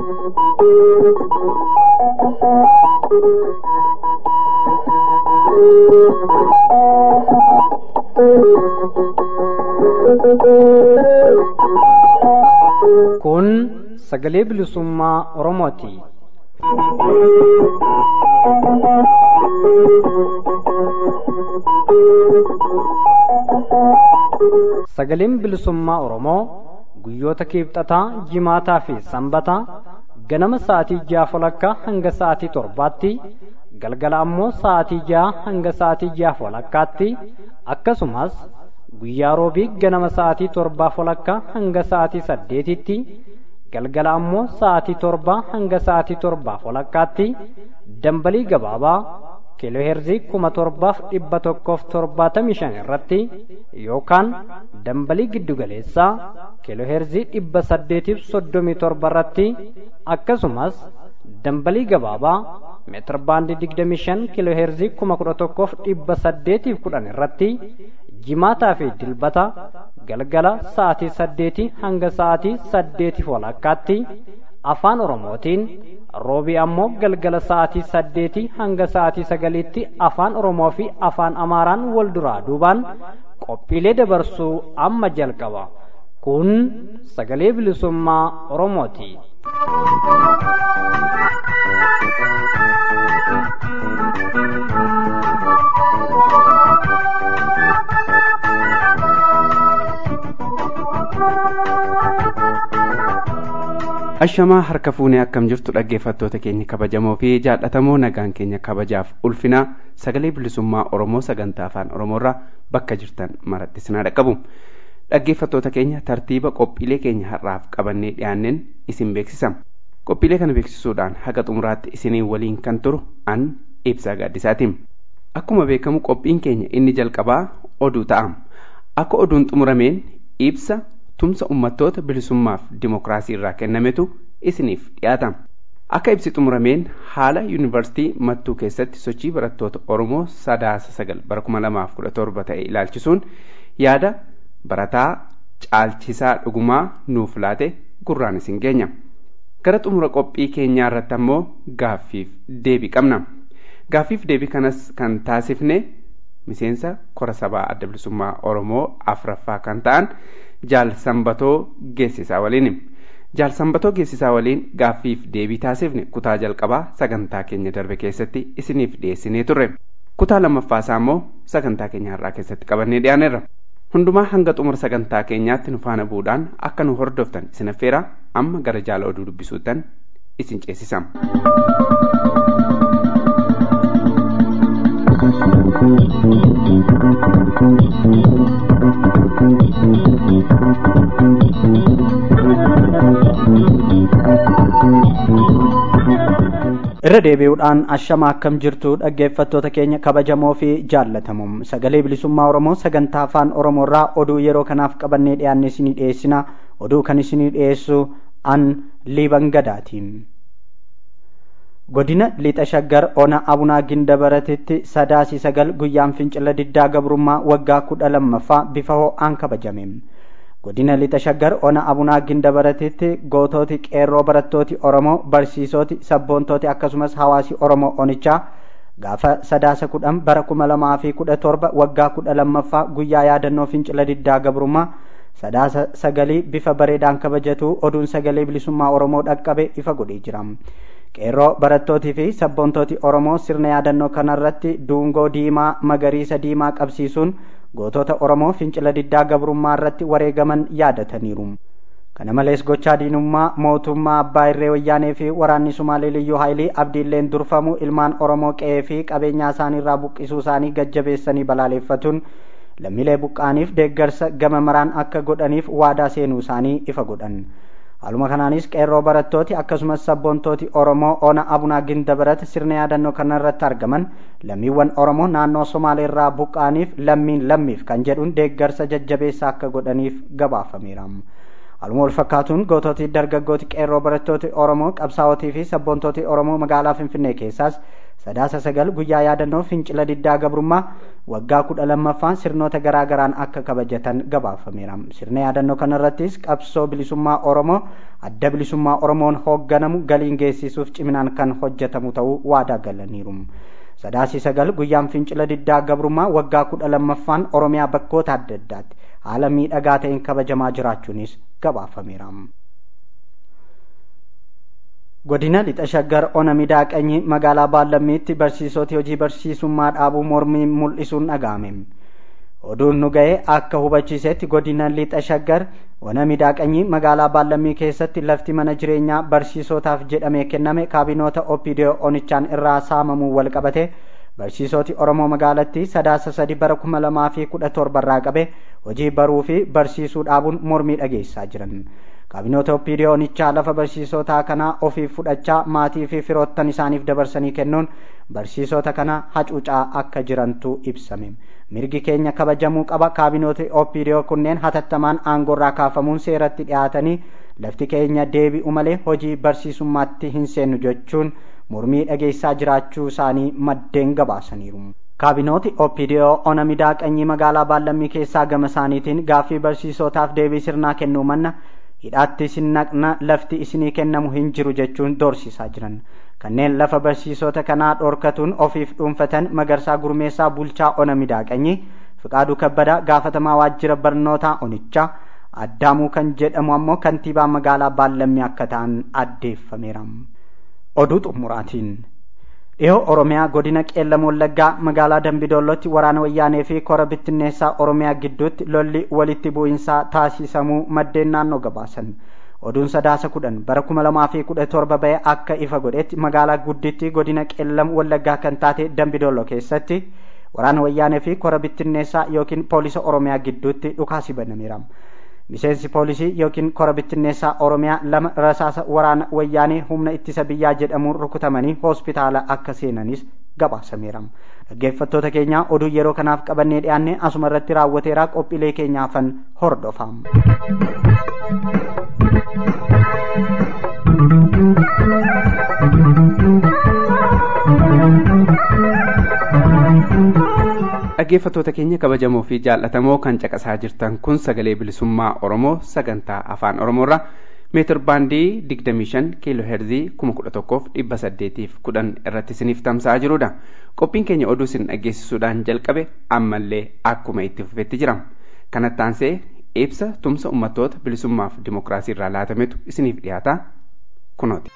Kun sagalee bilisummaa Oromooti. Sagaleen bilisummaa Oromoo guyyoota kiibxataa, jimaataa fi sanbataa ganama sa'aatii ja'a walakkaa hanga sa'aatii torbaatti galgala ammoo sa'aatii ja'a hanga sa'aatii ja'a walakkaatti akkasumas guyyaa roobii ganama sa'aatii torbaa walakkaa hanga sa'aatii saddeetitti galgala ammoo sa'aatii torbaa hanga sa'aatii torbaa walakkaatti dambalii gabaabaa kiilooheerzii kuma torbaaf dhibba tokkoof torbaatamii shan irratti yookaan dambalii giddugaleessaa kiilooheerzii dhibba saddeetiif soddomii torba irratti akkasumas dambalii gabaabaa meetir baandii digdamii shan kiilooheerzii kuma kudha tokkoof dhibba saddeetiif kudhan irratti jimaataa fi dilbata galgala sa'aatii saddeetii hanga sa'aatii saddeetiif walakkaatti afaan oromootiin roobii ammoo galgala sa'aatii saddeetii hanga sa'aatii sagaliitti afaan oromoo fi afaan amaaraan wal duraa duubaan qophiilee dabarsuu amma jalqaba kun sagalee bilisummaa oromooti. ashamaa harka fuunee akkam jirtu dhaggeeffattoota keenya kabajamoo fi jaallatamoo nagaan keenya kabajaaf ulfinaa sagalee bilisummaa oromoo sagantaa afaan oromoorraa bakka jirtan maratti sinaa dhaqqabu dhaggeeffattoota keenya tartiiba qophiilee keenya har'aaf qabannee dhiyaanneen isin beeksisa qophiilee kana beeksisuudhaan haga xumuraatti isinii waliin kan turu an ibsaa gaaddisaatiin akkuma beekamu qophiin keenya inni jalqabaa oduu ta'a akka oduun xumurameen ibsa tumsa ummattoota bilisummaaf dimokiraasii irraa kennametu isiniif dhiyaata akka ibsi xumurameen haala yuunivarsiitii mattuu keessatti sochii barattoota oromoo sadaasa sagal bara kuma lamaaf kudha torba ta'e ilaalchisuun yaada barataa caalchisaa dhugumaa nuuf laate gurraan isin geenya gara xumura qophii keenyaa irratti ammoo gaaffiif deebii qabna gaaffiif deebii kanas kan taasifne miseensa kora sabaa adda bilisummaa oromoo afraffaa kan ta'an jaal sanbatoo geessisaa waliin jaal sanbatoo geessisaa waliin gaaffiif deebii taasifne kutaa jalqabaa sagantaa keenya darbe keessatti isiniif dhiyeessinee turre kutaa lammaffaasaa immoo sagantaa keenya har'aa keessatti qabannee dhiyaaneerra hundumaa hanga xumura sagantaa keenyaatti nu faana bu'uudhaan akka nu hordoftan isin affeera amma gara jaala oduu dubbisuuttan isin ceesisa. irra deebi'uudhaan ashama akkam jirtu dhaggeeffattoota keenya kabajamoo fi jaallatamuum sagalee bilisummaa oromoo sagantaa afaan oromoorraa oduu yeroo kanaaf qabannee dhiyaanne isinii dhiyeessina oduu kan isinii dhiyeessu an liiban gadaatiin godina lixa shaggar ona abunaa ginda baratitti sadaasii sagal guyyaan fincila diddaa gabrummaa waggaa kudha lammaffaa bifa ho'aan kabajame godina lixa shaggar ona abunaa ginda baratitti gootooti qeerroo barattooti oromoo barsiisoti sabboontooti akkasumas hawaasi oromoo onichaa gaafa sadaasa kudhan bara kuma lamaa fi kudha torba waggaa kudha lammaffaa guyyaa yaadannoo fincila diddaa gabrummaa sadaasa sagalii bifa bareedaan kabajatu oduun sagalee bilisummaa oromoo dhaqqabe ifa godhee jira qeerroo barattootii fi sabboontooti oromoo sirna yaadannoo kanarratti duungoo diimaa magariisa diimaa qabsiisuun gootota oromoo fincila diddaa gabrummaa irratti wareegaman yaadataniiru kana malees gochaa diinummaa mootummaa abbaa irree wayyaanee fi waraanni sumaalee liyyuu haayilii abdiilleen durfamu ilmaan oromoo qe'ee fi qabeenyaa isaaniirraa buqqisuu isaanii gajjabeessanii balaaleeffatuun lammiilee buqqaaniif deeggarsa gama maraan akka godhaniif waadaa seenuu isaanii ifa godhan haaluma kanaanis qeerroo barattooti akkasumas sabboontooti oromoo ona abunaa ginda barat sirna yaadannoo kanarratti argaman lammiiwwan oromoo naannoo somaaleerraa buqqaaniif lammiin lammiif kan jedhuun deeggarsa jajjabeessa akka godhaniif gabaafameera Haaluma wal fakkaatuun goototi dargaggooti qeerroo barattooti Oromoo qabsaa'otii fi sabboontooti Oromoo magaalaa Finfinnee keessaas sadaasa sagal guyyaa yaadannoo fincila diddaa gabrummaa waggaa kudha lammaffaan sirnoota garaa garaan akka kabajatan gabaafameera. Sirna yaadannoo kanarrattis qabsoo bilisummaa Oromoo adda bilisummaa Oromoon hoogganamu galiin geessisuuf ciminaan kan hojjetamu ta'uu waadaa galaniiru. Sadaasii sagal guyyaan fincila diddaa gabrummaa waggaa kudha lammaffaan Oromiyaa bakkoota adda addaatti haala miidhagaa ta'een kabajamaa jiraachuunis gabaafameera. godina lixa shaggar ona midaaqanyi magaalaa baallammiitti barsiisoti hojii barsiisummaa dhaabuu mormii mul'isuun dhaga'ame oduun nu ga'e akka hubachiisetti godina lixa shaggar ona midaaqanyi magaalaa baallammii keessatti lafti mana jireenyaa barsiisotaaf jedhamee kenname kaabinoota opidiyoo onichaan irraa saamamuu wal qabate barsiisoti oromoo magaalatti sadaasa sadi bara kuma lamaa fi kudha torba irraa qabe hojii baruu fi barsiisuu dhaabuun mormii dhageessaa jiran kaabinoota opidiyoonichaa lafa barsiisotaa kanaa ofiif fudhachaa maatii fi firoottan isaaniif dabarsanii kennuun barsiisota kana hacuucaa akka jirantu ibsame mirgi keenya kabajamuu qaba kaabinooti opidiyoo kunneen hatattamaan aangoorraa kaafamuun seeratti dhiyaatanii lafti keenya deebi'u malee hojii barsiisummaatti hin seennu jechuun mormii dhageessaa jiraachuu isaanii maddeen gabaasaniiru. kaabinooti opidiyoo ona midaaqanyii magaalaa baallammii keessaa gama isaaniitiin gaaffii barsiisotaaf deebii sirnaa kennuu manna hidhaatti isin naqna lafti isinii kennamu hin jiru jechuun doorsisaa jiran kanneen lafa barsiisota kanaa dhorkatuun ofiif dhuunfatan magarsaa gurmeessaa bulchaa ona midaaqanyii fiqaaduu kabbadaa gaafatamaa waajjira barnootaa onichaa addaamuu kan jedhamu ammoo kantiibaa magaalaa baallammii akka ta'an addeeffameera oduu xumuraatiin dhihoo oromiyaa godina qeellam wallaggaa magaalaa dambidoollotti waraana wayyaanee fi kora bittinneessaa oromiyaa gidduutti lolli walitti bu'iinsaa taasisamuu maddeen naannoo gabaasan oduun sadaasa kudhan bara kuma lamaa fi kudha torba ba'e akka ifa godhetti magaalaa gudditti godina qeellam wallaggaa kan taate dambidoollo keessatti waraana wayyaanee fi kora bittinneessaa yookiin poolisa oromiyaa gidduutti dhukaasi banameera miseensi poolisii yookiin kora bittinneessaa oromiyaa lama rasaasa waraana wayyaanee humna ittisa biyyaa jedhamuun rukutamanii hospitaala akka seenanis gabaasameera dhaggeeffattoota keenya oduu yeroo kanaaf qabannee dhiyaanne asuma irratti raawwateera qophiilee keenyaafan hordofaa. dhaggeeffattoota keenya kabajamoo fi jaallatamoo kan caqasaa jirtan kun sagalee bilisummaa oromoo sagantaa afaan oromoorra meetir baandii 25 kiiloo heerzii 11,810 irratti isiniif tamsa'aa jirudha qophiin keenya oduu isin dhageessisuudhaan jalqabe ammallee akkuma itti fufetti jira kanatti aansee ibsa tumsa uummattoota bilisummaaf dimokiraasii irraa laatametu isiniif dhiyaata kunooti.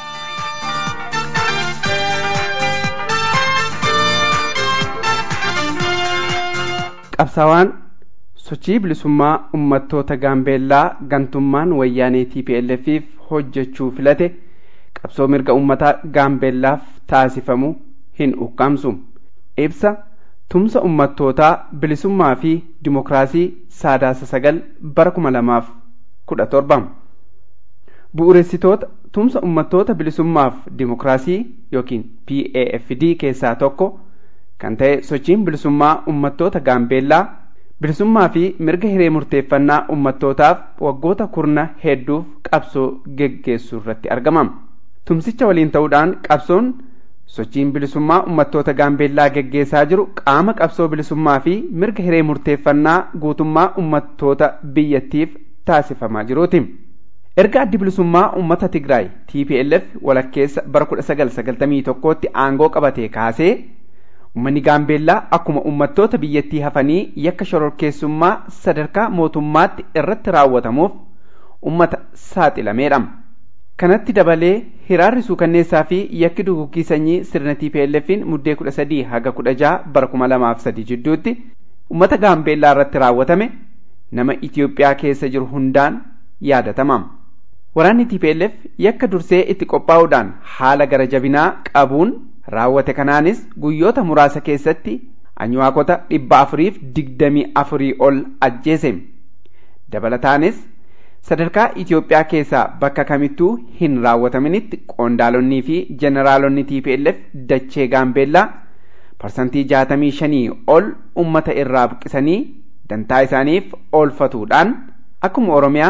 qabsaawaan sochii bilisummaa uummattoota gaambeellaa gantummaan wayyaanee TPLFiif hojjechuu filate qabsoo mirga uummataa gaambeellaaf taasifamu hin ukkaamsu ibsa tumsa uummattootaa bilisummaa fi dimokiraasii saadaasa sagal bara kuma lamaaf kudha torba bu'uuressitoota tumsa uummattoota bilisummaaf dimokiraasii yookiin PAFD keessaa tokko kan ta'e sochiin bilisummaa uummattoota gaambeellaa bilisummaa fi mirga hiree murteeffannaa uummattootaaf waggoota kurna hedduuf qabsoo geggeessuu irratti argama. Tumsicha waliin ta'uudhaan qabsoon sochiin bilisummaa uummattoota gaambeellaa geggeessaa jiru qaama qabsoo bilisummaa fi mirga hiree murteeffannaa guutummaa uummattoota biyyattiif taasifamaa jiruuti. Erga addi bilisummaa uummata Tigraay TPLF walakkeessa bara 1991tti aangoo qabatee kaasee Uummanni Gaambeellaa akkuma uummattoota biyyattii hafanii yakka shororkeessummaa sadarkaa mootummaatti irratti raawwatamuuf uummata saaxilameedha. Kanatti dabalee hiraarri suukanneessaa fi yakki duguggii sanyii sirna TPLF'n muddee kudha sadii haga kudha jaha bara kuma lamaaf sadii jidduutti uummata Gaambeellaa irratti raawwatame nama Itiyoophiyaa keessa jiru hundaan yaadatama. Waraanni TPLF yakka dursee itti qophaa'uudhaan haala gara jabinaa qabuun raawwate kanaanis guyyoota muraasa keessatti anywaakota dhibba afuriif digdamii afurii ol ajjeese dabalataanis sadarkaa Itiyoophiyaa keessaa bakka kamittuu hin raawwataminitti qondaalonnii fi jeneraalonni TPLF dachee gaambeellaa parsantii jaatamii shanii ol ummata irraa buqqisanii dantaa isaaniif oolfatuudhaan akkuma Oromiyaa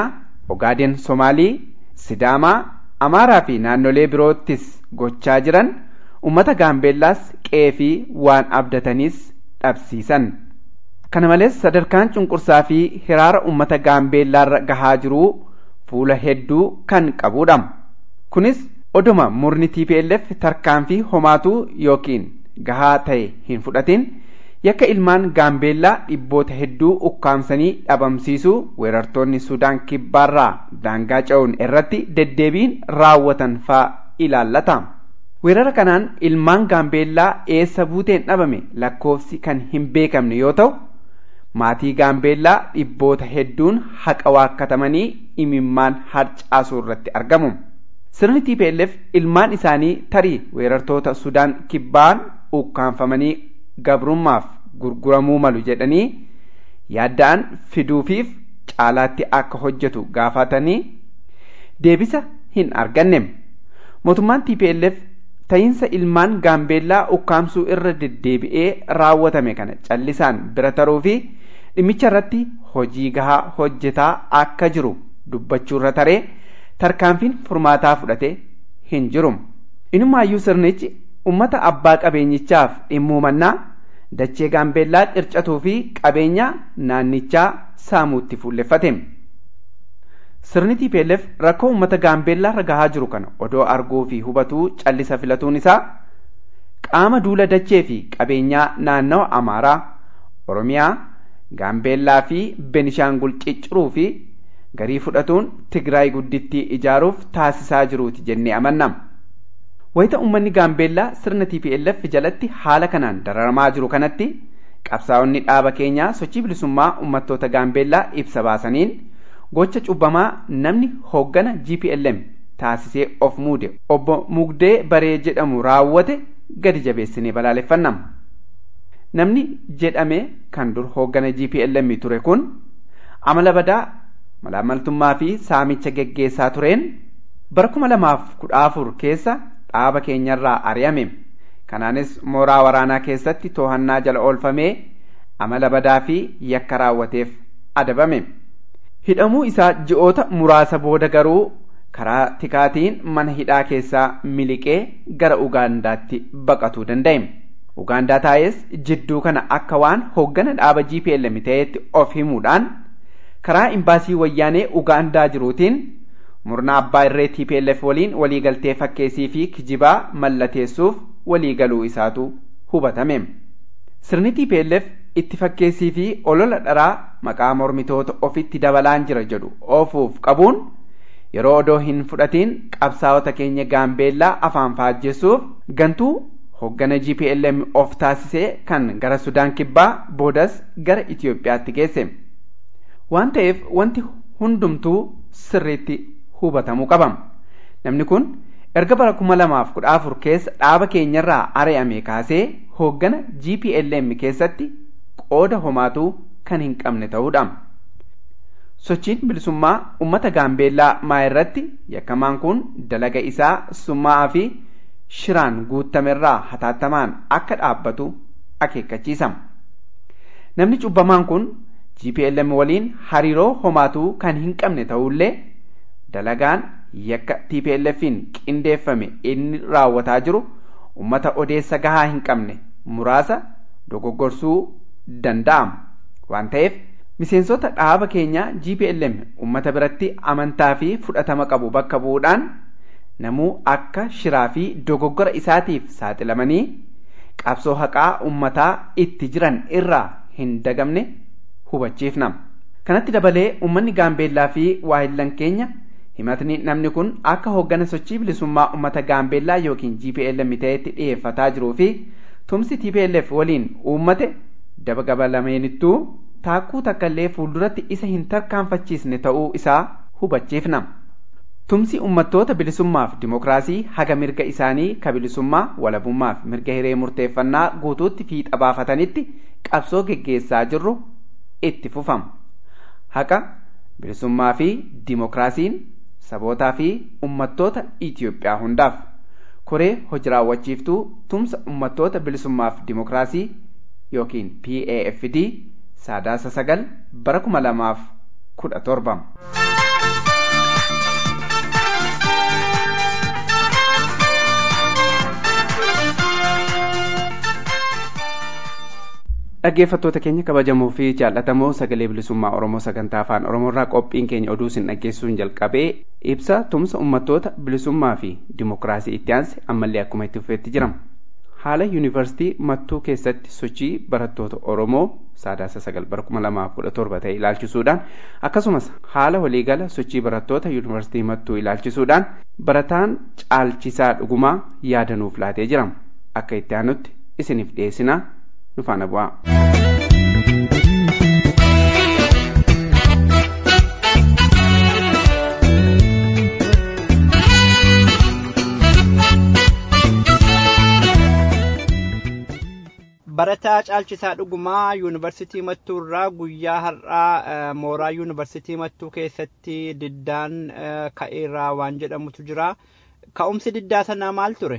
ogaadeen somaalii sidaamaa amaaraa fi naannolee biroottis gochaa jiran ummata gaambeellaas qe'ee fi waan abdataniis dhabsiisan kana malees sadarkaan cunqursaa fi hiraara ummata gaambeellaarra gahaa jiruu fuula hedduu kan qabudha kunis oduma murni TPLF tarkaanfii homaatuu yookiin gahaa ta'e hin fudhatin yakka ilmaan gaambeellaa dhibboota hedduu ukkaamsanii dhabamsiisuu weerartoonni sudaan kibbaarraa daangaa ce'uun irratti deddeebiin raawwatan faa ilaallata. weerara kanaan ilmaan gaambeellaa eessa buuteen dhabame lakkoofsi kan hin beekamne yoo ta'u maatii gaambeellaa dhibboota hedduun haqa waakkatamanii imimmaan harcaasuu irratti argamu. sirni TPLF ilmaan isaanii tarii weerartoota sudaan kibbaan ukkaanfamanii gabrummaaf gurguramuu malu jedhanii yaadda'an fiduufiif caalaatti akka hojjetu gaafatanii deebisa hin arganne mootummaan TPLF ta'iinsa ilmaan gaambeellaa ukkaamsuu irra deddeebi'ee raawwatame kana callisaan bira taruu fi dhimmicha irratti hojii gahaa hojjetaa akka jiru dubbachuu irra taree tarkaanfiin furmaataa fudhate hin jiru. Inumaayyuu sirnichi ummata abbaa qabeenyichaaf dhimmuumannaa dachee gaambeellaa qircatuu fi qabeenya naannichaa saamuutti fuulleffate. Sirni TPLF rakkoo uummata gaambeellaa irra gahaa jiru kana odoo arguu fi hubatuu callisa filatuun isaa qaama duula dachee fi qabeenyaa naannawa Amaaraa, Oromiyaa, Gaambeellaa fi Benishaangul cicciruu fi garii fudhatuun Tigraay guddittii ijaaruuf taasisaa jiruuti jennee amanna. Wayita uummanni Gaambeellaa sirna TPLF jalatti haala kanaan dararamaa jiru kanatti qabsaa'onni dhaaba keenyaa sochii bilisummaa uummattoota Gaambeellaa ibsa baasaniin gocha cubbamaa namni hooggana GPLM taasisee of muude obbo Mugdee Baree jedhamu raawwate gadi jabeessinee balaaleffannam. Namni jedhame kan dur hooggana GPLM ture kun amala badaa malaamaltummaa fi saamicha geggeessaa tureen bara kuma lamaaf kudha afur keessa dhaaba keenyarraa ari'ame. Kanaanis mooraa waraanaa keessatti to'annaa jala oolfamee amala badaa fi yakka raawwateef adabame. Hidhamuu isaa ji'oota muraasa booda garuu karaa tikaatiin mana hidhaa keessaa miliqee gara Ugaandaatti baqatuu danda'e. Ugaandaa taa'es jidduu kana akka waan hooggana dhaaba GPLM ta'etti of himuudhaan karaa imbaasii wayyaanee Ugaandaa jiruutiin murna abbaa irree TPLF waliin waliigaltee fakkeessii fi kijibaa mallateessuuf waliigaluu isaatu hubatame. Sirni TPLF itti fakkeessii fi olola dharaa maqaa mormitoota ofitti dabalaan jira jedhu oofuuf qabuun yeroo odoo hin fudhatiin qabsaa'ota keenya gaambeellaa afaan faajjessuuf gantuu hooggana GPLM of taasisee kan gara Sudaan kibbaa boodas gara Itoophiyaatti geesse. Waan ta'eef wanti hundumtuu sirriitti hubatamuu qaba. Namni kun erga bara kuma lamaaf kudha afur keessa dhaaba keenyarraa ari'ame kaasee hooggana GPLM keessatti qooda homaatuu kan hin qabne ta'uudha. Sochiin bilisummaa uummata gaambeellaa maa irratti yakkamaan kun dalaga isaa summaa'aa fi shiraan guutamerraa hataattamaan akka dhaabbatu akeekkachiisa. Namni cubbamaan kun GPLM waliin hariiroo homaatuu kan hin qabne ta'ullee dalagaan yakka TPLFin qindeeffame inni raawwataa jiru uummata odeessa gahaa hin qabne muraasa dogoggorsuu danda'ama waan ta'eef miseensota dhaaba keenyaa GPLM uummata biratti amantaa fi fudhatama qabu bakka bu'uudhaan namuu akka shiraa fi dogoggora isaatiif saaxilamanii qabsoo haqaa uummataa itti jiran irraa hin dagamne hubachiifna. Kanatti dabalee uummanni gaambeellaa fi waahillan keenya himatni namni kun akka hooggana sochii bilisummaa uummata gaambeellaa yookiin GPLM ta'etti dhiyeeffataa jiruu fi tumsi TPLF waliin uummate daba gabalameenittuu taakkuu takkaallee fuulduratti isa hin tarkaanfachiisne ta'uu isaa hubachiifna. Tumsi uummattoota bilisummaaf dimokiraasii haga mirga isaanii ka bilisummaa walabummaaf mirga hiree murteeffannaa guutuutti fiixa baafatanitti qabsoo geggeessaa jirru itti fufama. Haqa bilisummaa fi dimokiraasiin sabootaa fi uummattoota Itoophiyaa hundaaf koree hojii raawwachiiftuu tumsa uummattoota bilisummaaf dimokiraasii yookiin PAFD saadaasa sagal bara kuma lamaaf kudha torba. dhaggeeffattoota keenya kabajamoo fi jaallatamoo sagalee bilisummaa oromoo sagantaa afaan oromoorraa qophiin keenya oduu isin dhaggeessuun jalqabee ibsa tumsa uummattoota bilisummaa fi dimokiraasii itti aanse ammallee akkuma itti fufeetti jirama haala yuunivarsiitii mattuu keessatti sochii barattoota oromoo saadaasa sagal bara kuma lamaaf kudha torba ta'e ilaalchisuudhaan akkasumas haala waliigala sochii barattoota yuunivarsiitii mattuu ilaalchisuudhaan barataan caalchisaa dhugumaa yaadanuuf laatee jirama akka itti aanutti isiniif dhiyeessinaa nu faana bu'aa. barataa caalchisaa dhugumaa yuunivarsiitii mattuu irraa guyyaa har'aa mooraa yuunivarsiitii mattuu keessatti diddaan ka'eerraa waan jedhamutu jira ka'umsi diddaa sanaa maal ture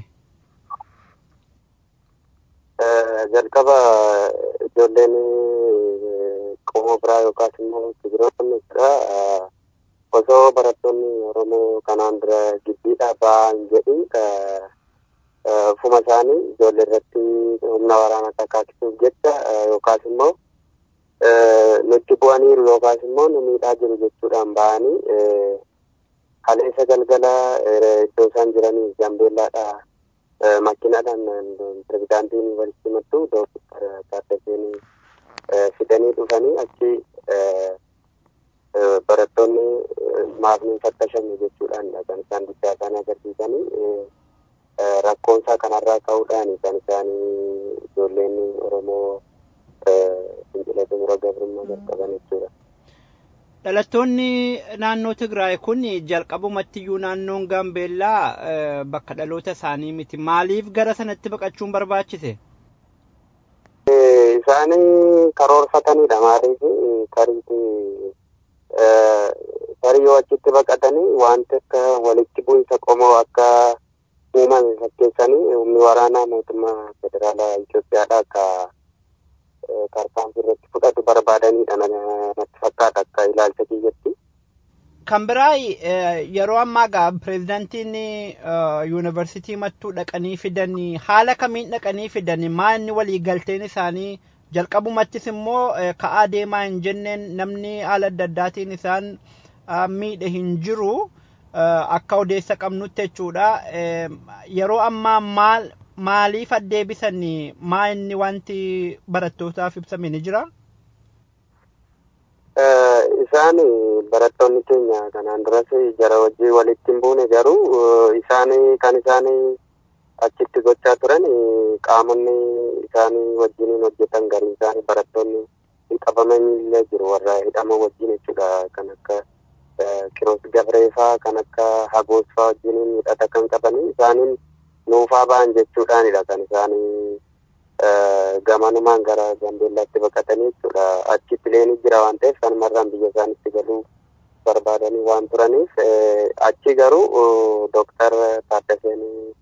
jalqaba ijoolleen qomoo biraa yookaas immoo tigiroonni jira osoo barattoonni oromoo kanaan dura giddiidhaa ba'an jedhi ufuma isaanii ijoollee irratti humna waraanaa kakaasisuuf jecha yookaas immoo nutti bu'aniiru yookaas immoo nu miidhaa jiru jechuudhaan ba'anii kaleessa galgala iddoo isaan jiranii gambeellaadha makiinaadhaan pirezidaantii yuunivarsiitii mattuu dooktar Taaddaseen fidanii dhufanii achi barattoonni maafni fattashamu jechuudhaan kan isaan guddaa isaanii agarsiisanii rakkoon isaa kanarraa ka'uudhaan kan isaanii ijoolleen Oromoo fincila xumura gabrummaa jalqaban jechuudha. Dhalattoonni naannoo Tigraay kun jalqabumattiyyuu naannoon Gaambeellaa bakka dhaloota isaanii miti. Maaliif gara sanatti baqachuun barbaachise? Isaanii karoorfatanidha maaliif tariiti tarii yoo achitti baqatanii wanti akka walitti bu'insa qomoo akka uumame fakkeessanii humni waraanaa mootummaa federaalaa Itoophiyaadha akka tarkaanfii irratti fudhatu barbaadanidha natti fakkaata akka ilaalcha kiyyatti. Kan biraa yeroo ammaa gaa pireezidantiin yuunivarsiitii mattuu dhaqanii fidanii haala kamiin dhaqanii fidanii maa inni waliigalteen isaanii jalqabumattis immoo ka'aa deemaa hin jenneen namni haala adda addaatiin isaan miidhe hin jiru. akka odeessa qabnutti jechuudha. Yeroo ammaa maal maaliif addeebisanii maa inni wanti barattootaaf ibsame ni jira? Isaan barattoonni keenya kanaan duras jara wajjin walitti hin buune garuu isaan kan isaan achitti gochaa turan qaamonni isaanii wajjiniin hojjetan garii isaanii barattoonni hin qabamanii jiru warra hidhama wajjin jechuudha kan akka Kiroos Gabreefaa kan akka Hagoosfaa wajjiniin hidhata kan qabanii isaaniin nuufaa ba'an jechuudhaanidha kan isaanii gamanumaan gara Gambeellaatti baqatanii jechuudha. Achi pileenii jira waan ta'eef kanumarraan biyya isaanitti galuu barbaadanii waan turaniif achi garuu Dooktar Taaddaseen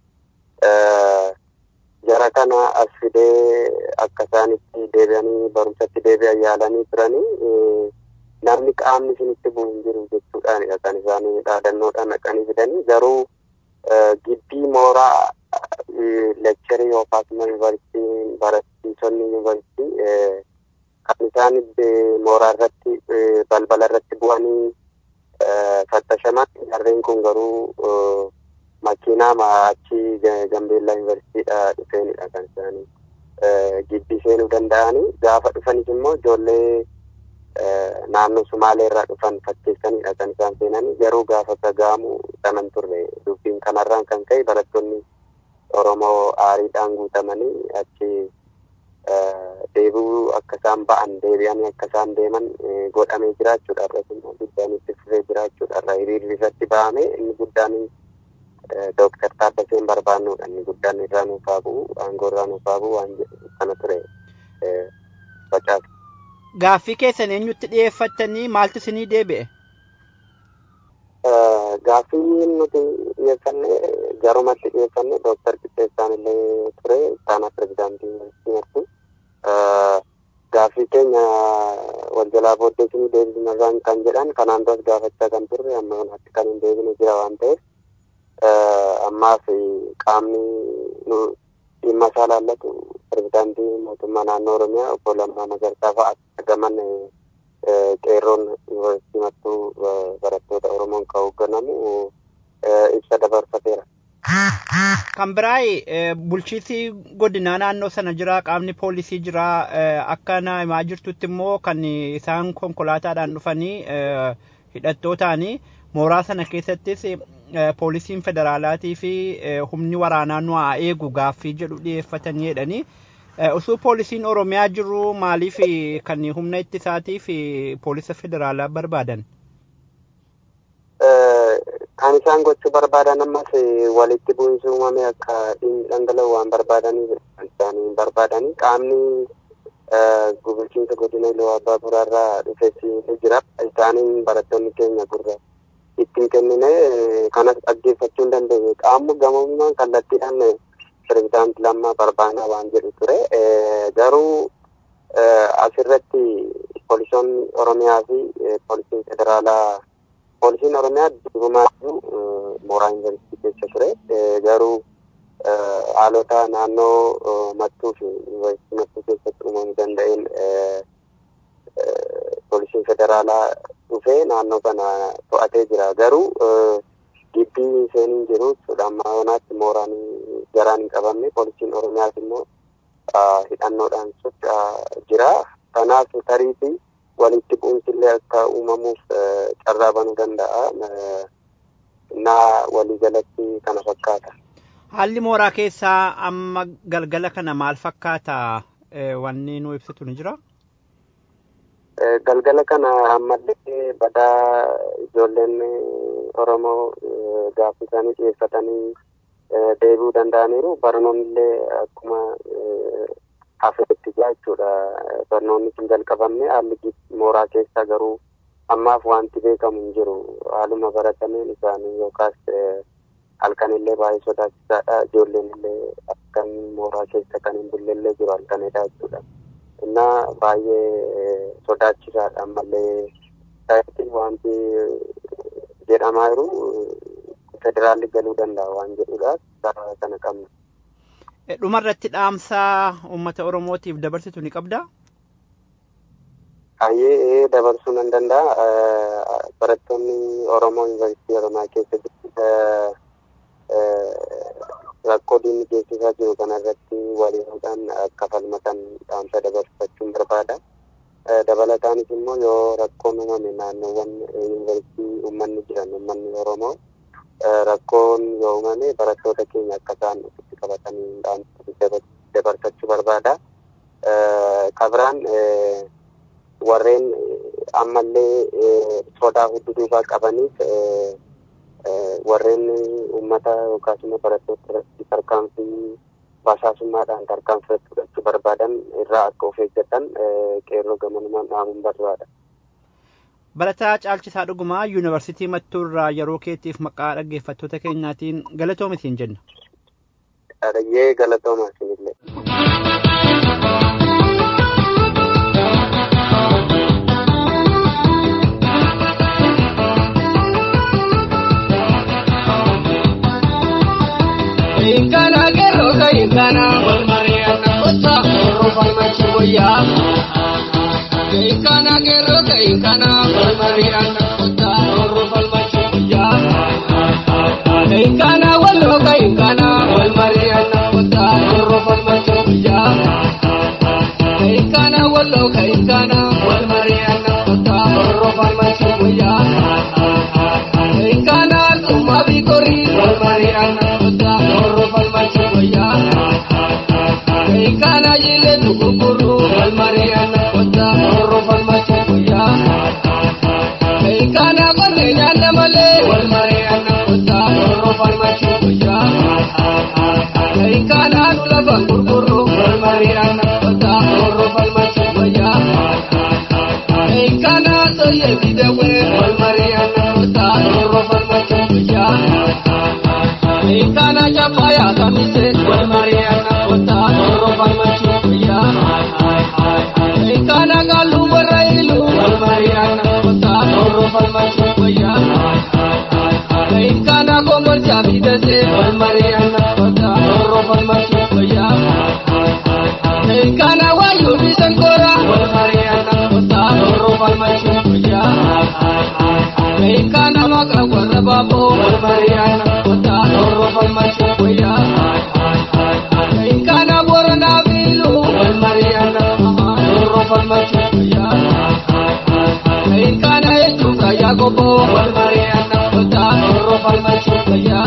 jara kana as fidee akka isaanitti deebi'anii barumsatti deebi'an yaalanii turanii namni qaamni isinitti bu'u hin jiru jechuudhaanidha kan isaanii dhaadannoodhaan dhaqanii fidanii garuu gibbii mooraa lekcharii yookaas immoo yuunivarsiitiin barsiisonni yuunivarsiitii kan isaan mooraa irratti balbala irratti bu'anii fattashaman jarreen kun garuu makiinaa achi gambeellaa yuunivarsiitiidha dhufeenidha kan isaanii gibbii seenuu danda'anii gaafa dhufanis immoo ijoollee naannoo Sumaalee irraa dhufan fakkeessanidha kan isaan seenanii garuu gaafa gagaamu dhaman turre dubbiin kanarraan kan ka'e barattoonni Oromoo aariidhaan guutamanii achi deebi'uu akka isaan ba'an deebi'anii akka isaan deeman godhamee jiraachuudha irratti immoo guddaan itti fufee jiraachuudha irra hiriirri irratti ba'ame inni guddaan Dooktar Taaddaseen barbaannuudha inni guddaan irraa nuuf haa bu'u aangoo irraa nuuf haa bu'u waan jedhu kana ture facaasu. Gaaffii keessan eenyutti dhiyeeffattanii maaltu isinii deebi'e? Gaaffii nuti dhiyeeffanne garumatti dhiyeeffanne Dooktar Qixxeessaan illee ture isaanaa pirezidaantii yuunivarsiitii Gaaffii keenya wal jalaa booddee isinii deebisnarraan kan jedhan kanaan duras gaafachaa kan turre amma kanatti kan hin deebine jira waan ta'eef ammaaf qaamni dhimma isaa laallatu pirezidaantii mootummaa naannoo Oromiyaa obbo Lammaa Magarsaa fa'a argaman qeerroon yuunivarsiitii mattuu barattoota Oromoon kan hoogganamu ibsa dabarfateera. Kan biraa bulchiinsi godinaa naannoo sana jira qaamni poolisii jira akka na himaa jirtutti immoo kan isaan konkolaataadhaan dhufanii hidhattootaani mooraa sana keessattis poolisiin federaalaatii fi humni waraanaa nu haa eegu gaaffii jedhu dhiyeeffatanii jedhanii osoo poolisiin oromiyaa jiru maaliif kan humna ittisaatii fi poolisa federaalaa barbaadan? kan isaan gochuu barbaadan ammas walitti bu'insi uumame akka dhangala'u waan barbaadaniif isaan barbaadanii qaamni bulchiinsa godina iluu abbaa buraarraa dhufeessi ni jira isaaniin barattoonni keenya gurra ittiin kennine kanas dhaggeeffachuu hin dandeenye qaamni gamummaan kallattiidhaan pirezidaanti lammaa barbaanaa waan jedhu ture garuu asirratti poolisoonni oromiyaa fi poolisiin federaalaa poolisiin oromiyaa durumaatu mooraa yuunivarsiitii keessa ture garuu haalota naannoo mattuu fi yuunivarsiitii mattuu keessatti uumamuu danda'een poolisiin federaalaa dhufee naannoo kana to'atee jira garuu gibbii seeniin jiru jechuudha amma yonaatti mooraan garaan hin qabamne poolisiin oromiyaas immoo hidhannoodhaan socho'aa jira kanaaf tariitii walitti bu'insillee akka uumamuuf carraa banuu danda'a. Naa waliigalatti kana fakkaata. Haalli mooraa keessaa amma galgala kana maal fakkaata wanni nu ibsitu ni jira? Galgala kana ammallee badaa ijoolleen Oromoo gaaffii isaanii dhiyeeffatanii deebi'uu danda'aniiru. Barnoonni illee akkuma hafeetti jira jechuudha. Barnoonni kun jalqabamne haalli mooraa keessaa garuu ammaaf wanti beekamu hin jiru. Haaluma baratameen isaanii yookaas halkan illee baay'ee sodaachisaadha. Ijoolleen illee akkan mooraa keessa kan hin bulle illee jiru halkanidha jechuudha. Innaa baay'ee sodaachisaadha ammallee ta'etti wanti jedhamaa jiru federaalli galuu danda'a waan jedhudha. Karaa kana qabna. dhumarratti dhaamsaa uummata oromootiif dabarsitu ni qabdaa? Ayyee dabarsuu nan danda'a. Barattoonni Oromoo Yuunivarsiitii Oromiyaa keessa jiru rakkoo diinni geessisaa jiru kanarratti waliinuudhaan akka falmatan dhaamsa dabarfachuun barbaada. Dabalataanis immoo yoo rakkoon uumame naannoowwan yuunivarsiitii uummanni jiran uummanni Oromoo rakkoon yoo uumame barattoota keenya akka isaan ofitti qabatanii dhaamsa dabarfachuu barbaada. Kabiraan warreen ammallee sodaa hudduuduubaa qabaniif warreen uummata yookaas immoo barattoota irratti tarkaanfii basaasummaadhaan tarkaanfii fudhachuu barbaadan irraa akka of eeggatan qeerroo gamanumaan dhaamuun barbaada. Barataa Caalchisaa Dhugumaa Yuunivarsiitii Mattuu irraa yeroo keetiif maqaa dhaggeeffattoota keenyaatiin galatoomi siin jenna. Dhadhayyee galatooma isinillee. Inkana gero ka inkana wal mariana kota oro farmachi boya. Inkana gero ka inkana wal mariana kota oro farmachi boya. Inkana wallo ka inkana wal mariana kota oro farmachi boya. Inkana wallo ka inkana wal mariana kota oro farmachi boya. Inkana tuma bikori wal mariana kota oro farmachi boya. Inkana yile tukukuru wal mariana kota oro farmachi boya. Inkana kone nyanda male wal mariana kota oro farmachi boya. Inkana nula bangurkuru wal mariana kota oro farmachi boya. Inkana soye bidewe wal mariana kota oro farmachi boya. Inkana chapaya kamise wal mariana kota oro farmachi boya. Inkana galu barailu wal mariana kota oro farmachi boya. Inkana gomor chabidase wal mariana kota oro farmachi boya. Kana wayu bisan kora wal mariana kota oro falmachu ya Kana maka warra babo wal mariana kota oro falmachu ya Kana borona bilu wal mariana oro falmachu ya Kana etu kaya gobo wal mariana kota oro falmachu ya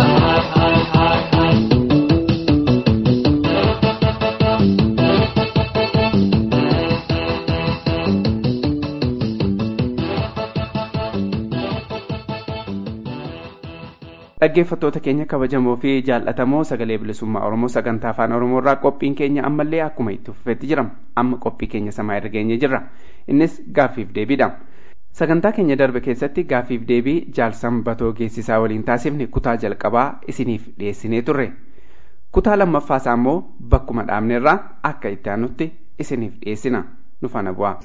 dhaggeeffattoota keenya kabajamoo fi jaallatamoo sagalee bilisummaa oromoo sagantaa afaan oromoo irraa qophiin keenya ammallee akkuma itti fufeetti jira amma qophii keenya samaa irra geenye jirra innis gaaffiif deebiidha sagantaa keenya darbe keessatti gaaffiif deebii jaalsam batoo geessisaa waliin taasifne kutaa jalqabaa isiniif dhiyeessinee turre kutaa lammaffaasaa immoo bakkuma dhaabnerraa akka itti aanutti isiniif dhiyeessina nu faana bu'aa.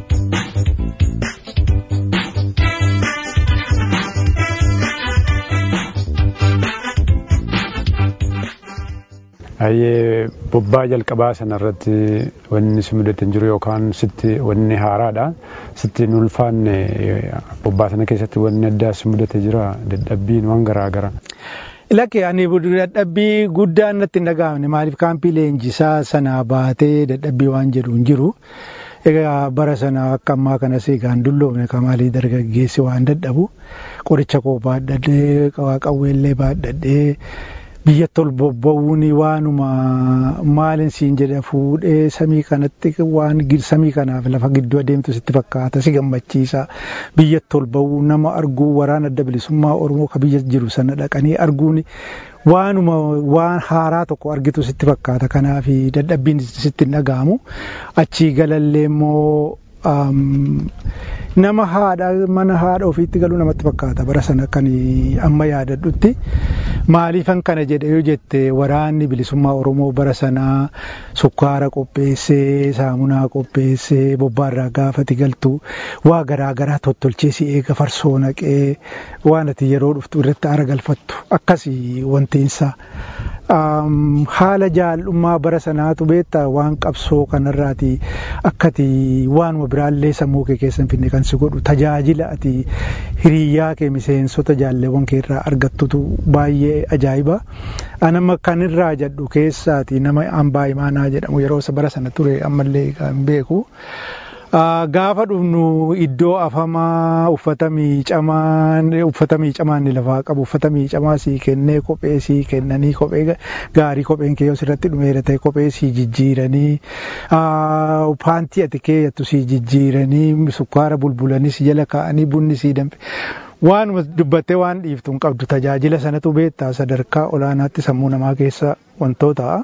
Ayyee bobbaa jalqabaa sanarratti wanni si mudate jiru yookaan sitti wanni haaraadha. Sitti hin ulfaanne bobbaa sana keessatti wanni addaa si mudate jira dadhabbiin waan garaagara. Lakke ani dadhabbii guddaan natti hin dhaga'amne maaliif kaampii leenjisaa sanaa baatee dadhabbii waan jedhu hin jiru. Egaa bara sana akka ammaa kanas egaan dulloomne kamaalii dargaggeessi waan dadhabu qoricha koo baadhadhee qawweellee baadhadhee biyyatti ol bobba'uun waanuma maalin siin jedhe fuudhee samii kanatti waan samii kanaaf lafa gidduu adeemtu sitti fakkaata si gammachiisa biyyatti ol ba'uu nama arguu waraana adda bilisummaa oromoo ka biyya jiru sana dhaqanii arguun waanuma waan haaraa tokko argitu sitti fakkaata kanaaf dadhabbiin sitti hin dhaga'amu achii galallee immoo nama haadha mana haadha ofiitti galuu namatti fakkaata bara sana kan amma yaadadhutti maaliifan kana jedhe yoo jette waraanni bilisummaa oromoo bara sanaa sukkaara qopheessee saamunaa qopheessee bobbaarraa gaafati galtu waa garaagaraa tottolchee si eega farsoo naqee waan ati yeroo dhuftu irratti aara galfattu akkasii wantiinsa. haala jaallummaa bara sanaatu beektaa waan qabsoo kanarraati akkati waanuma biraallee sammuu kee keessa hin finne kan si godhu tajaajila ati hiriyyaa kee miseensota jaalleewwan kee irraa argattutu baay'ee ajaa'iba. Anama kan irraa jedhu keessaati nama hambaa imaanaa jedhamu yeroo bara sana ture ammallee kan beeku. gaafa dhufnu iddoo afamaa uffata miicamaan uffata miicamaan ni lafaa qabu uffata miicamaa sii kennee kophee sii kennanii kophee gaarii kopheen kee yoo sirratti dhumeera ta'e kophee sii jijjiiranii paantii ati keeyyattu sii jijjiiranii sukkaara bulbulanii si jala kaa'anii bunni sii danfe. Waanuma dubbattee waan dhiiftu hin qabdu tajaajila sanatu beektaa sadarkaa olaanaatti sammuu namaa keessa wantoota.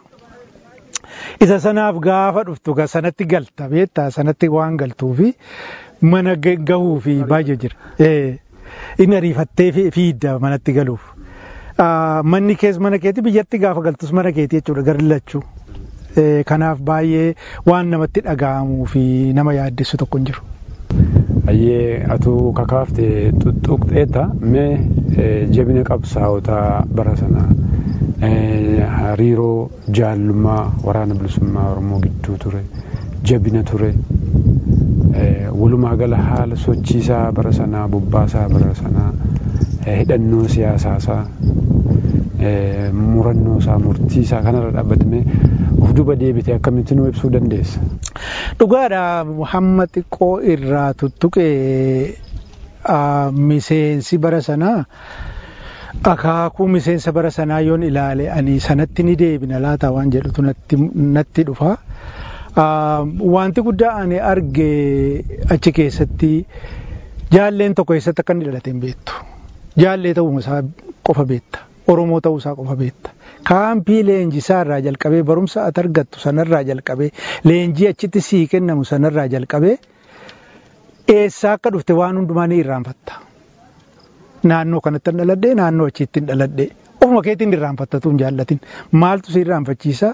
isa sanaaf gaafa dhuftu sanatti galta beektaa sanatti waan galtuufi mana gahuu fi baay'ee jira. Inni ariifattee fiidda manatti galuuf. Manni kees mana keetii biyyatti gaafa galtus mana keetii jechuudha garlachuu. Kanaaf baay'ee waan namatti dhaga'amuu fi nama yaaddessu tokko hin jiru. Ayyee atuu kakaafte xuxuqxeetta mee jabina qabsaa'otaa bara sanaa hariiroo jaallummaa waraana bilisummaa oromoo gidduu ture jabina ture walumaa gala haala sochiisaa bara sanaa bobbaasaa bara sanaa hidhannoo siyaasaasaa murannoo isaa murtii isaa kanarra dhaabbatame of duuba deebitee akkamitti nu ibsuu dandeessa. Dhugaadha Muhammad xiqqoo irraa tuttuqee miseensi bara sanaa akaakuu miseensa bara sanaa yoon ilaale ani sanatti ni deebina laata waan jedhutu natti dhufa. Wanti guddaa ani arge achi keessatti jaalleen tokko keessatti akka inni dhalate hin beektu. Jaallee ta'uu isaa qofa beekta. Oromoo ta'uu isaa qofa beekta. Kaampii leenjisaa irraa jalqabee barumsa ati argattu sanarraa jalqabee leenjii achitti sii kennamu sanarraa jalqabee eessaa akka dhufte waan hundumaa ni irraanfatta. Naannoo kanatti hin dhaladhee naannoo achiitti hin dhaladhee ofuma keetiin irraanfattatu hin jaallatin maaltu si irraanfachiisa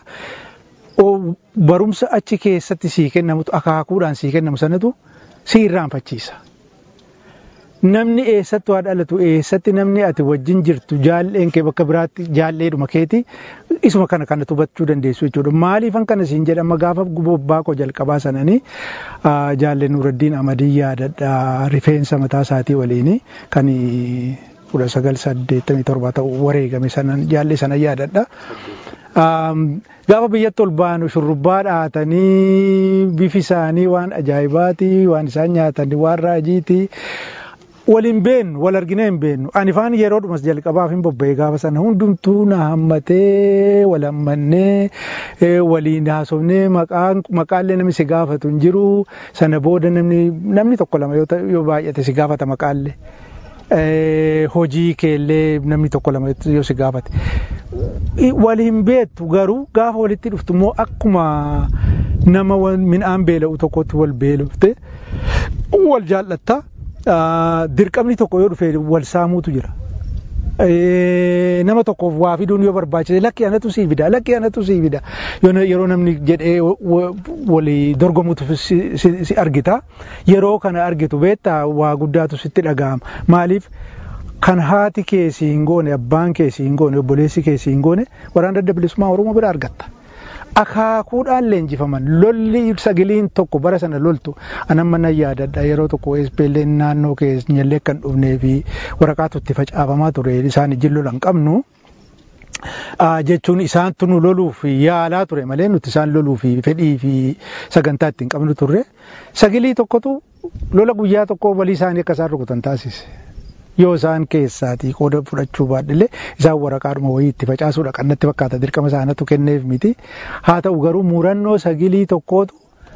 barumsa achi keessatti sii kennamutu akaakuudhaan sii kennamu sanatu si irraanfachiisa. namni eessatti waa dhalatu eessatti namni ati wajjin jirtu jaalleen kee bakka biraatti jaalleedhuma keeti isuma kana kana hubachuu dandeessu jechuudha. Maaliifan kana siin jedhama gaafa bobbaa koo jalqabaa sananii jaalleen Nuraddiin Amadii yaadadha rifeensa mataa isaatii waliin kan kudha sagal saddeettamii torba ta'u wareegame sanan jaallee sana yaadadha. Gaafa biyyatti ol baanu shurrubbaa dhahatanii bifi isaanii waan ajaa'ibaati waan isaan nyaatan waan raajiiti. waliin beennu wal argine hin beennu ani faan yeroo dhumas jalqabaaf hin bobba'e gaafa sana hundumtuu na hammatee wal hammannee waliin haasofnee maqaallee namni si gaafatu hin jiru sana booda namni tokko lama yoo baay'ate si gaafata maqaallee. hojii keellee namni tokko lama yoo si gaafate. Waliin beektu garuu gaafa walitti dhuftu immoo akkuma nama midhaan beela'u tokkotti wal beelofte wal jaallatta. dirqamni tokko yoo dhufe wal saamuutu jira. Nama tokkoof waa fiduun yoo barbaachise lakki anatu sii fida lakki anatu sii fida yeroo namni jedhee walii dorgomutu si argita yeroo kana argitu beektaa waa guddaatu sitti dhaga'ama maaliif kan haati keessi hin goone abbaan keessi hin goone obboleessi keessi hin goone waraana adda bilisummaa oromoo bira argatta. akaakuudhaan leenjifaman lolli sagiliin tokko bara sana loltu anamma nan yaadadha yeroo tokko SPLN naannoo keenyallee kan dhufnee fi waraqaatu itti facaafamaa ture isaan ijin lolan qabnu. jechuun isaantu nu loluuf yaalaa ture malee nuti isaan loluu fi fedhii fi sagantaa ittiin qabnu turre sagilii tokkotu lola guyyaa tokko walii isaanii akka isaan rukutan taasise. yoo isaan keessaatii qooda fudhachuu baadhillee isaan waraqaadhuma wayii itti facaasuudha kan natti fakkaata dirqama isaanatu kenneef miti haa ta'u garuu murannoo sagilii tokkootu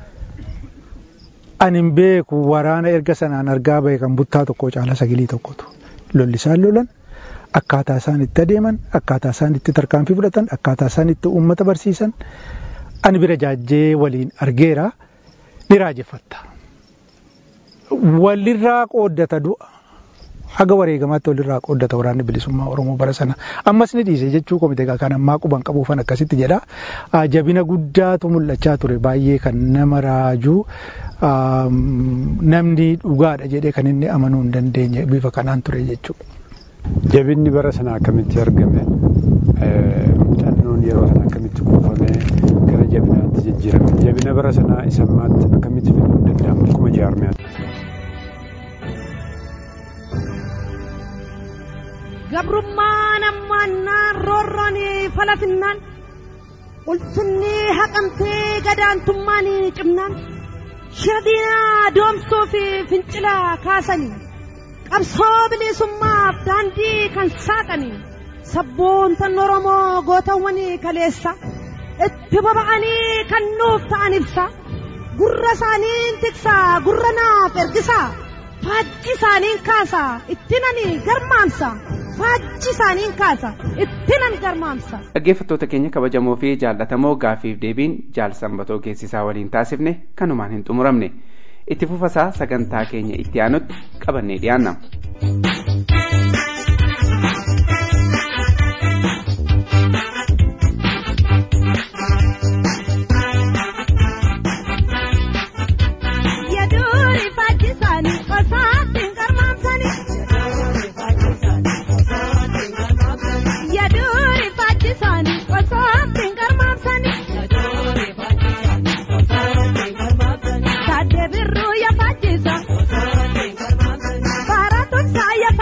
ani hin beeku waraana erga sanaan argaa bahe kan buttaa tokko caala sagilii tokkotu lolli isaan lolan akkaataa isaan itti adeeman akkaataa isaan itti tarkaanfii fudhatan akkaataa isaan itti uummata barsiisan ani bira jaajjee waliin argeera ni raajeffatta walirraa qooddata du'a. haga wareegamaatti walirraa qooddata waraanni bilisummaa Oromoo bara sana ammas ni dhiise jechuu komite kan ammaa quban qabuufan akkasitti jedha jabina guddaatu mul'achaa ture baay'ee kan nama raajuu namni dhugaadha jedhee kan inni amanuu hin dandeenye bifa kanaan ture jechuudha. Jabinni bara sana akkamitti argame muuxannoon yeroo sana akkamitti kuufame gara jabinaatti jijjiirame jabina bara sanaa isa ammaatti akkamitti fiduu hin danda'amu akkuma jaarmiyaatti. gabrummaan ammaannaan roorroon falafinnaan ulfinni haqamtee gadaantummaan cimnaan shira diinaa doomsuu fi fincilaa kaasanii qabsoo bilisummaaf daandii kan saaqanii sabboontan oromoo gootawwan kaleessa itti boba'anii kan nuuf ta'an ibsa gurra isaaniin tiksaa gurra naaf ergisaa faajji isaaniin kaasaa ittinani garmaamsa faajji isaaniin kaasa ittinan garmaamsa. Dhaggeeffattoota keenya kabajamoo fi jaallatamoo gaafiif deebiin jaal sanbatoo geessisaa waliin taasifne kanumaan hin xumuramne itti fufasaa sagantaa keenya itti aanutti qabannee dhiyaanna. Para tonsa ya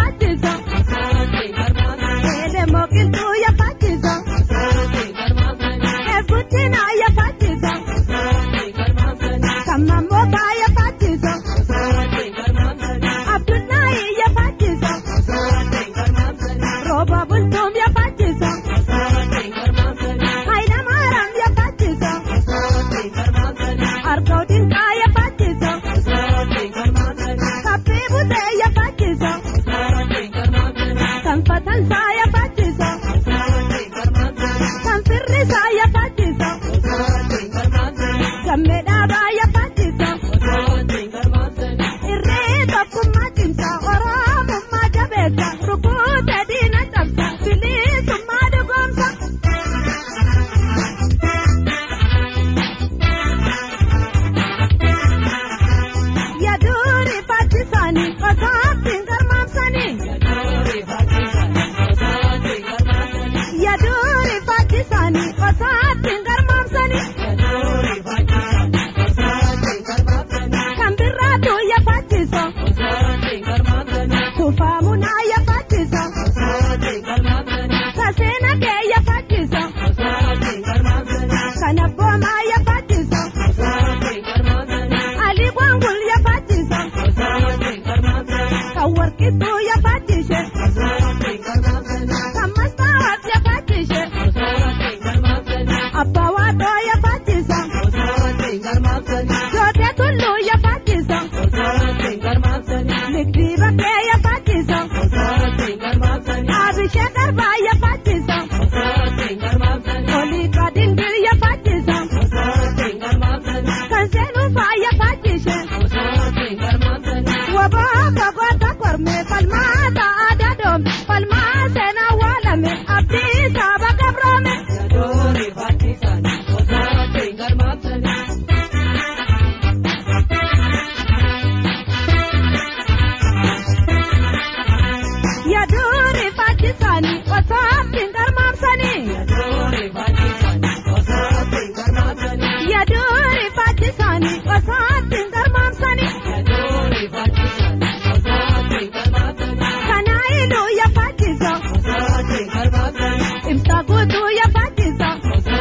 Ayyaantuu yaafachisa.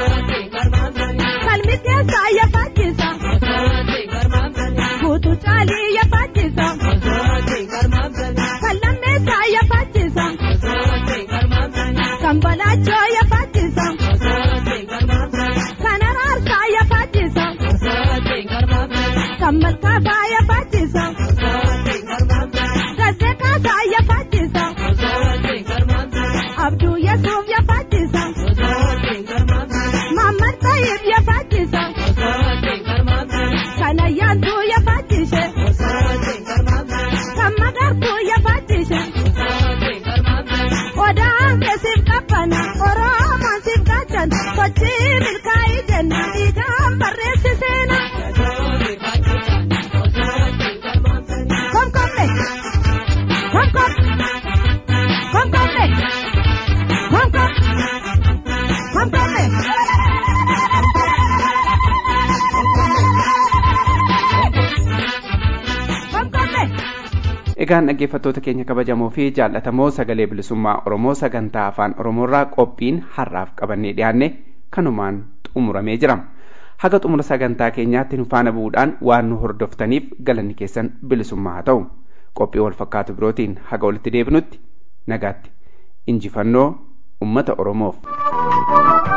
Kalmi keessaa yaafachisa. Guutuu caalii yaafachisa. Kan lammeessaa yaafachisa. Kan balaachoo yaafachisa. Kan araarsaa yaafachisa. Kan malkaafaa yaafachisa. Gaazexaasaa yaafachisa. Abduu Yesuuf yaafachisa. Mamman Tayyib yaafachisa. Kan ayyaantuu yaafachise. Kan magartuu yaafachise. Odaan keessiif qabbana Oromoon siif gaachan sochii milkaa'ii jenna dhiigaan barreessiseena. Komkombe komkom komkombe komkom komkombe. Komkombe. Egaan dhaggeeffattoota keenya kabajamoo fi jaallatamoo sagalee bilisummaa Oromoo sagantaa afaan Oromoorraa qophiin har'aaf qabannee dhiyaanne kanumaan xumuramee jira. Haga xumura sagantaa keenyaatti nu faana bu'uudhaan waan nu hordoftaniif galanni keessan bilisummaa haa ta'u. Qophii wal fakkaatu birootiin haga walitti deebinutti nagaatti. Injifannoo uummata Oromoof.